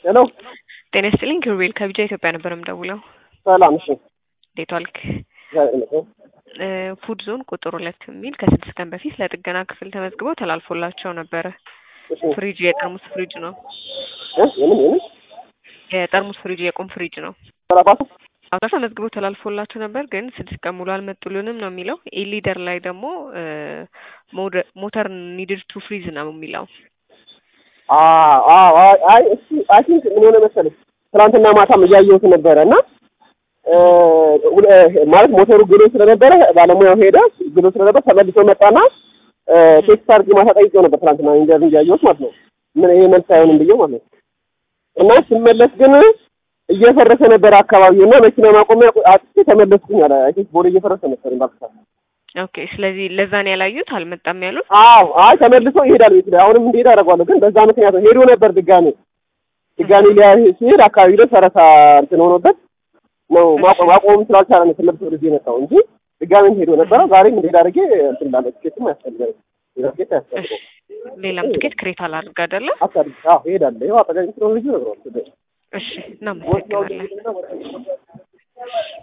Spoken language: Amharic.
ሄሎ ጤና ይስጥልኝ ኪሩቤል ከቢጃ ኢትዮጵያ ነበር የምደውለው። ሰላም። እሺ እንዴት ዋልክ? እግዚአብሔር ይመስገን። እ ፉድ ዞን ቁጥር ሁለት የሚል ከስድስት ቀን በፊት ለጥገና ክፍል ተመዝግበው ተላልፎላቸው ነበረ። እሺ ፍሪጅ የጠርሙስ ፍሪጅ ነው። እ የምን የምን የጠርሙስ ፍሪጅ የቁም ፍሪጅ ነው። ሰራባቱ አሁን ተመዝግበው ተላልፎላቸው ነበር፣ ግን ስድስት ቀን ሙሉ አልመጡልንም ነው የሚለው። ኢሊደር ላይ ደግሞ እ ሞደ- ሞተር ኒድድ ቱ ፍሪዝ ነው የሚለው። አዎ አዎ አይ አይ እሱ አይ ቲንክ ምን ሆነ መሰለኝ ትናንትና ማታም እያየሁት ነበረ እና እ ሁለ- ማለት ሞተሩ ግሎ ስለነበረ ባለሙያው ሄደ ግሎ ስለነበር ተመልሶ መጣና እ ቴክስት አድርጌ ማታ ጠይቄው ነበር ትናንትና ኢንተርቪው እያየሁት ማለት ነው። ምን ይሄ መልስ አይሆንም ብዬው ማለት ነው። እና ስመለስ ግን እየፈረሰ ነበር አካባቢው እና መኪና ማቆሚያ አጥቼ ተመለስኩኝ አለ። አይ ቲንክ ቦሌ እየፈረሰ ነበር ባክሳ ኦኬ፣ ስለዚህ ለዛን ያላዩት አልመጣም ያሉት። አዎ አይ ተመልሶ ይሄዳል ቤት ላይ አሁንም እንዲሄድ አደርገዋለሁ። ግን በዛ ምክንያት ነው ሄዶ ነበር ድጋሜ ድጋሜ ሊያ ሲሄድ አካባቢ ላይ ፈረሳ እንትን ሆኖበት ነው ማቆም ማቆም ስላልቻለ ነው ተመልሶ ወደዚህ የመጣው እንጂ ድጋሜም ሄዶ ነበረ። ዛሬም እንዲሄድ አድርጌ እንትን ላለ ትኬትም ያስፈልጋል ሌላ ትኬት ያስፈልገው ሌላም ትኬት ክሬት አላድርግ አይደለ? አሳልፍ አዎ ይሄዳል። ይኸው አጠገብ ስለሆነ ልጁ ነግረዋል። እሺ፣ እናመሰግናለን።